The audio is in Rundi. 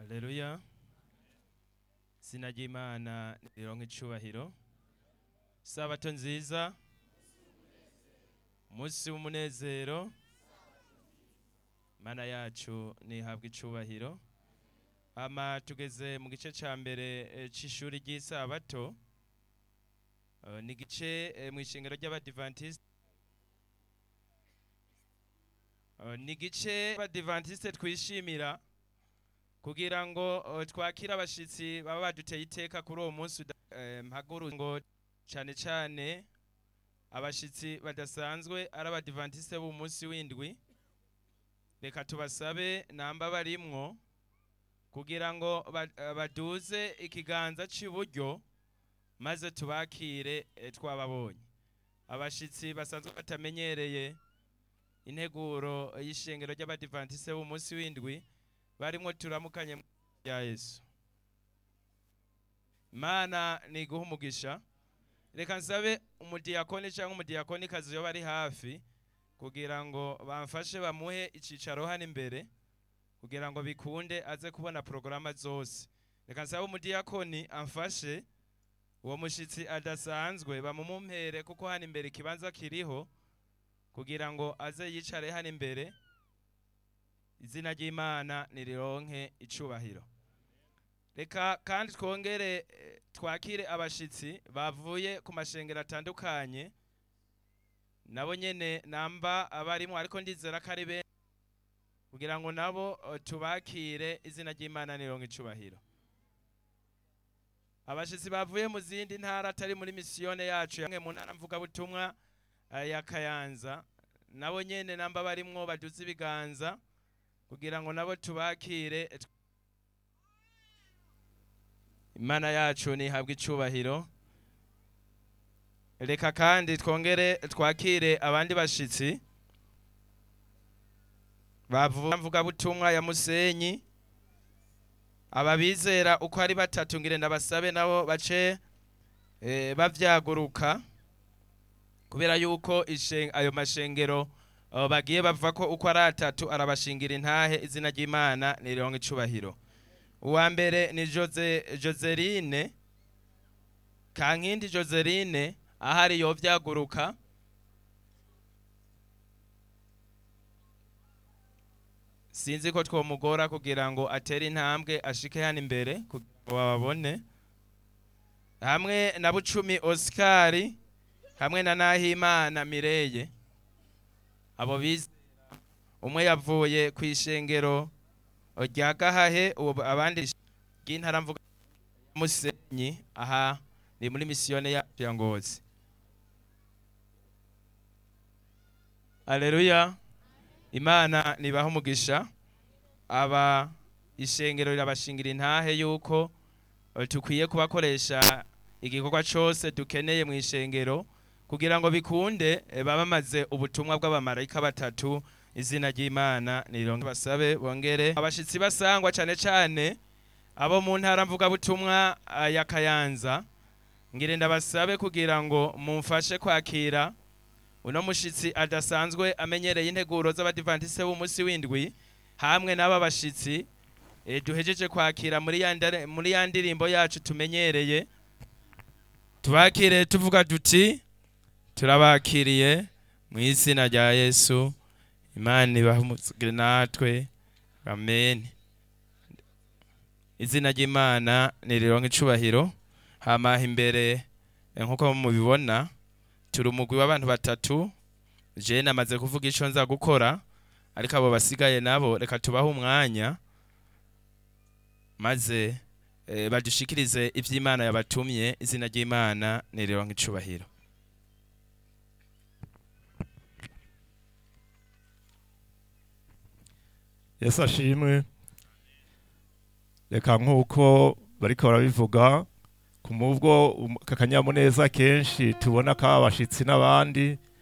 Haleluya. Izina ry'Imana rironke icubahiro. Sabato nziza. Umunsi w'umunezero. Mana yacu nihabwa icubahiro. Hama tugeze mu gice ca mbere eh, c'ishuri ry'isabato. Eh, Ni igice eh, mw'ishengero ry'Abadiventiste. Eh, Ni igice Abadiventiste twishimira kugira ngo eh, twakire abashitsi baba baduteye iteka kuri uwo munsi uda- eh, mpaguru ngo cane cane abashitsi badasanzwe ari abadivantiste b'umunsi w'indwi reka tubasabe namba barimwo kugira ngo ba- eh, baduze ikiganza c'iburyo maze tubakire eh, twababonye abashitsi basanzwe batamenyereye integuro y'ishengero ry'abadivantiste b'umunsi w'indwi barimwo turamukanye mu izina rya Yesu Imana niguha umugisha reka nsabe umudiyakoni cyangwa umudiyakoni kazi yo bari hafi kugira ngo bamfashe bamuhe icicaro hano imbere kugira ngo bikunde aze kubona porogaramu zose reka nsabe umudiyakoni amfashe uwo mushitsi adasanzwe bamumumpere kuko hano imbere ikibanza kiriho kugira ngo aze yicare hano imbere izina ry'imana nirironke icubahiro reka kandi twongere eh, twakire abashitsi bavuye ku mashengero atandukanye nabo nyene namba abarimwo ariko ndizera ko ari benshi kugira ngo nabo eh, tubakire izina ry'imana nironke icubahiro abashitsi bavuye mu zindi ntara atari muri misiyone yacu yamwe mu ntara mvugabutumwa eh, ya kayanza nabo nyene namba barimwo baduze ibiganza kugira ngo nabo tubakire imana yacu nihabwe icubahiro reka kandi twongere twakire abandi bashitsi bavuga mvugabutumwa ya musenyi ababizera uko ari batatu ngire ndabasabe nabo bace eh, bavyaguruka kubera yuko ishen- ayo mashengero abo bagiye bava ko uko ari atatu arabashingira intahe izina ry'imana nironka icubahiro uwa mbere ni Jose, joseline kankindi joseline ahari yovyaguruka sinzi ko twomugora kugira ngo atere intambwe ashike hano imbere kugira ngo bababone hamwe na bucumi osikari hamwe na nahimana mireye abo bize umwe yavuye ku ishengero rya gahahe ubu abandi ry'intara mvuga musenyi aha ni muri misiyone yacu ya ngozi aleluya imana nibaho umugisha aba ishengero rirabashingira intahe yuko eh, tukwiye kubakoresha igikorwa cyose dukeneye mu ishengero kugira ngo bikunde eh, babamaze ubutumwa bw'abamarayika batatu izina ry'imana nironke basabe bongere abashitsi basangwa cyane cyane abo mu ntara mvugabutumwa ah, ya kayanza ngire ndabasabe kugira ngo mumfashe kwakira uno mushitsi adasanzwe amenyereye integuro z'abadivantiste b'umunsi w'indwi hamwe n'aba bashitsi eh, duhejeje kwakira muri ya ndare- muri ya ndirimbo yacu tumenyereye tubakire tuvuga duti turabakiriye mu izina rya yesu imana ibahumuzwe natwe amen izina ry'imana nirironka icubahiro hama imbere eh, nk'uko mubibona turi umugwi w'abantu batatu je namaze kuvuga ico nza gukora ariko abo basigaye nabo reka tubahe umwanya maze eh, badushikirize ivy'imana yabatumye izina ry'imana nirironka icubahiro yesu ashimwe reka nk'uko bariko barabivuga ku mubwo um- akanyamuneza kenshi tubona ko abashitsi n'abandi